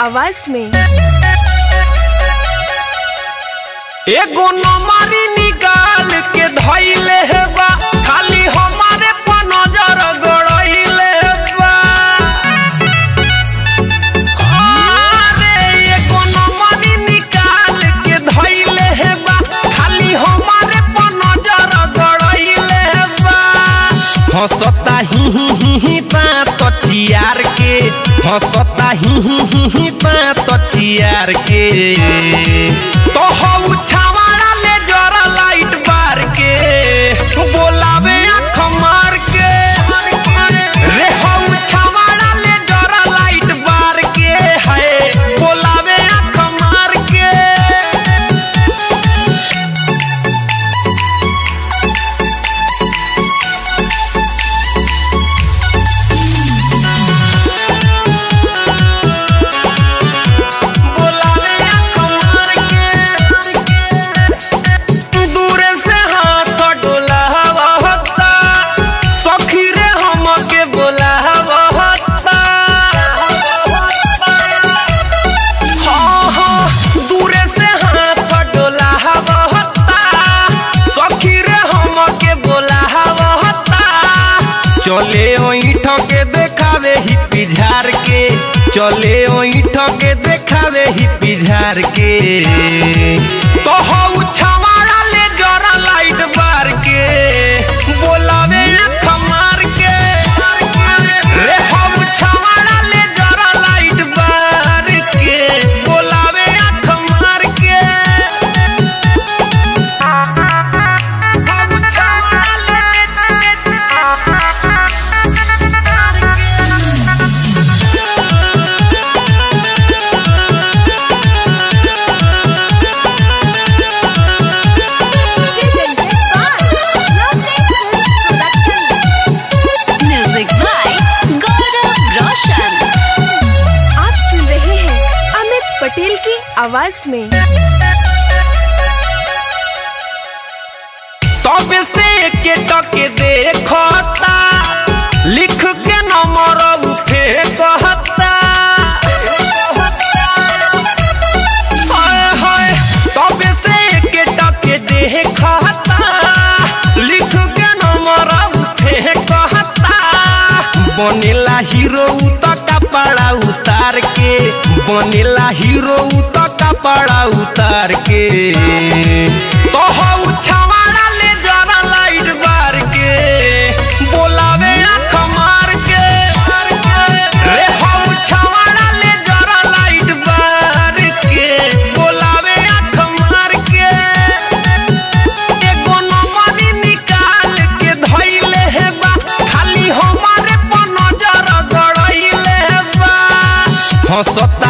आवाज में एगो नमारी निकाल के धइले बा खाली हमारे पर नजर गड़इले बा अरे एगो नमारी निकाल के धइले बा खाली हमारे पर नजर गड़इले बा हंसता ही ही ही ही बात चियार के हंसता ही ही ही ही बात चियार के तो हऊ छावाड़ा ले जरा लाइट बार के बोलावे आँख मार के रे हऊ छावाड़ा ले जरा लाइट बार के है बोलावे आँख मार के बोलावे आँख मार के दूरे से हाथ डोलावता सखी रे हमके बोलावता हाँ हाँ दूरे से हाथ डोलावता सखी रे हमके बोलावता चले ओइठ के देखावे ही पिझार के चले ओइठ के देखावे ही पिझार के तो हऊ छवाड़ा ले जरा लाइट बार के बोलावे आँख मार के रे हऊ छवाड़ा ले जरा लाइट बार के बोलावे आँख मार के हऊ छवाड़ा ले म्यूजिक बाय गौरव रोशन आप सुन रहे हैं अमित पटेल की आवाज में तब से के टके देखता लिख के नंबर उठे कहता हाय हाय तब से के टके देखता लिख के नंबर उठे कहता बनेला हीरो त कपड़ा उतार के बनेला हीरो त कपड़ा उतार के तो हऊ छवाड़ा ले जरा लाइट बार के बोलावे आँख मार के रे हऊ छवाड़ा ले जरा लाइट बार के बोलावे आँख मार के एगो नंबरी निकाल के धइले हे बा खाली हमारे पर नजर गड़इले हे बा हंसता